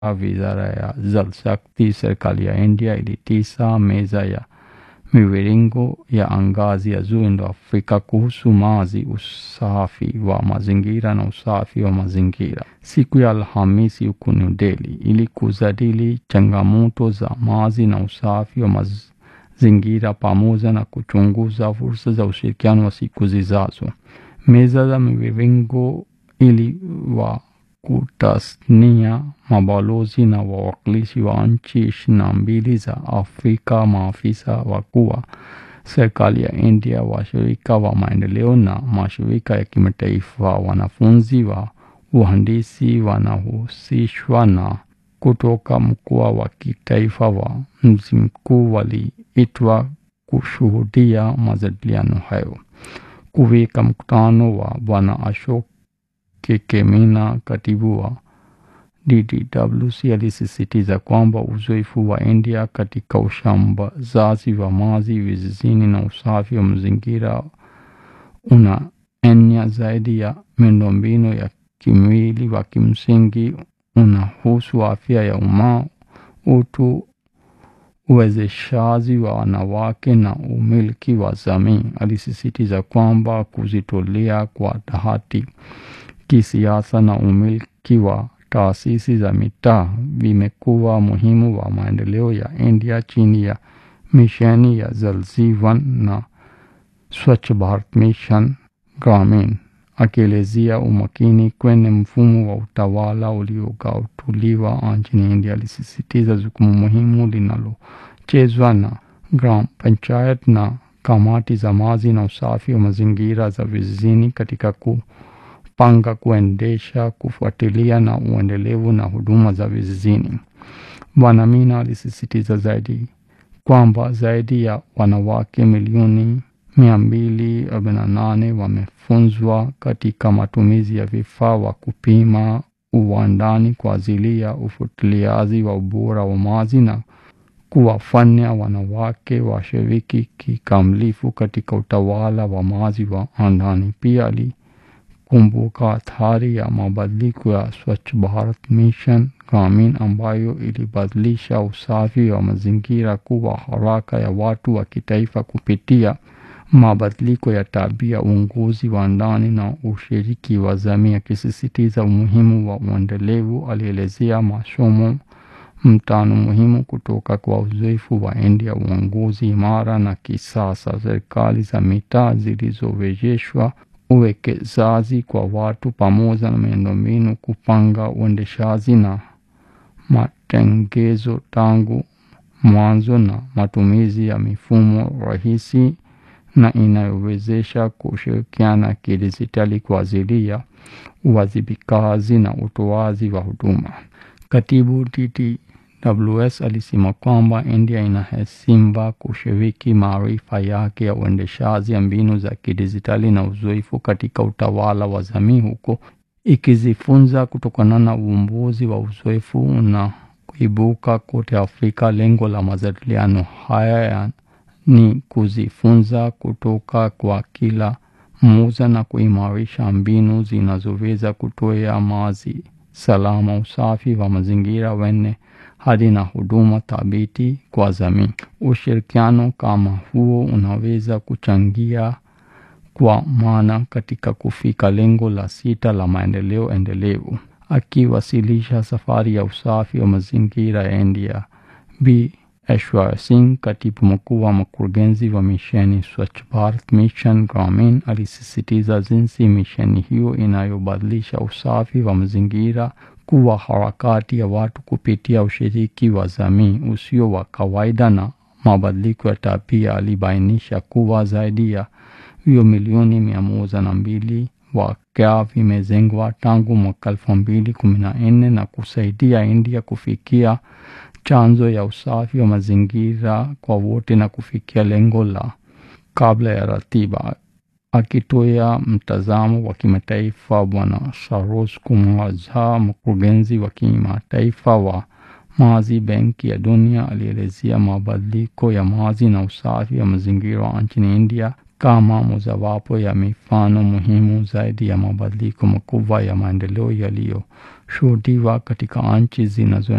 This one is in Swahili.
Wizara ya Jal Shakti, serikali ya India ilitisa meza ya miviringo ya ngazi ya juu Indo-Afrika kuhusu maji, usafi wa mazingira na usafi wa mazingira siku ya Alhamisi huko New Delhi ili kujadili changamoto za maji na usafi wa mazingira pamoja na kuchunguza fursa za ushirikiano wa siku zijazo. Meza za miviringo iliwakutasnia mabalozi na wawakilishi wa nchi ishirini na mbili za Afrika, maafisa wakuu wa serikali ya India, washirika wa maendeleo na mashirika ya kimataifa. Wanafunzi wa uhandisi wanahusishwa na kutoka mkoa wa kitaifa wa mji mkuu waliitwa kushuhudia majadiliano hayo. Kuweka mkutano wa Bwana Ashok Kekemina, katibu wa DDWC, alisisitiza kwamba uzoefu wa India katika usambazaji wa maji vijijini na usafi wa mazingira unaenea zaidi ya miundombinu ya kimwili wa kimsingi, unahusu afya ya umma, utu, uwezeshaji wa wanawake na umiliki wa jamii. Alisisitiza kwamba kujitolea kwa dhati kisiasa na umiliki wa taasisi za mitaa vimekuwa muhimu wa maendeleo ya India chini ya misheni ya Jal Jeevan na Swachh Bharat Mission Gramin, akielezea umakini kwenye mfumo wa utawala uliogatuliwa nchini India. Alisisitiza jukumu muhimu linalochezwa na gram panchayat na kamati za maji na usafi wa mazingira za vijijini katika kupanga, kuendesha, kufuatilia na uendelevu na huduma za vijijini. Bwana Mina alisisitiza zaidi kwamba zaidi ya wanawake milioni mia mbili arobaini na nane wamefunzwa katika matumizi ya vifaa wa kupima uwandani kwa ajili ya ufuatiliaji wa ubora wa maji na kuwafanya wanawake washiriki kikamilifu katika utawala wa maji wa ndani. Pia alikumbuka athari ya mabadiliko ya Swachh Bharat Mission Gramin ambayo ilibadilisha usafi wa mazingira kuwa haraka ya watu wa kitaifa kupitia mabadiliko ya tabia, uongozi wa ndani na ushiriki wa jamii. Akisisitiza umuhimu wa uendelevu, alielezea masomo mtano muhimu kutoka kwa uzoefu wa India: uongozi imara na kisasa, serikali za mitaa zilizowezeshwa, uwekezaji kwa watu pamoja na miundombinu, kupanga uendeshaji na matengenezo tangu mwanzo, na matumizi ya mifumo rahisi na inayowezesha kushirikiana kidijitali kwa ajili ya uwajibikaji na utoaji wa huduma. Katibu DDWS alisema kwamba India inaheshima kushiriki maarifa yake ya uendeshaji ya mbinu za kidijitali na uzoefu katika utawala wa jamii, huko ikijifunza kutokana na uvumbuzi wa uzoefu na kuibuka kote Afrika. Lengo la majadiliano haya ni kujifunza kutoka kwa kila mmoja na kuimarisha mbinu zinazoweza kutoa maji salama, usafi wa mazingira wenye hadhi na huduma thabiti kwa jamii. Ushirikiano kama huo unaweza kuchangia kwa maana katika kufika lengo la sita la maendeleo endelevu. Akiwasilisha safari ya usafi wa mazingira ya India, Bi Aishwarya Singh, katibu mkuu wa mkurugenzi wa misheni Swachh Bharat Mission Gramin, alisisitiza jinsi misheni hiyo inayobadilisha usafi wa mazingira kuwa harakati ya watu kupitia ushiriki wa jamii usio wa kawaida na mabadiliko ya tabia. Alibainisha kuwa zaidi ya vio milioni mia moja na mbili wakya vimejengwa tangu mwaka elfu mbili kumi na nne na kusaidia India kufikia chanzo ya usafi wa mazingira kwa wote na kufikia lengo la kabla ya ratiba. Akitoa mtazamo wa kimataifa, Bwana Saroj Kumar Jha, mkurugenzi wa kimataifa wa maji Benki ya Dunia, alielezea mabadiliko ya maji na usafi wa mazingira nchini India kama mojawapo ya mifano muhimu zaidi ya mabadiliko makubwa ya maendeleo yaliyoshuhudiwa katika nchi zinazo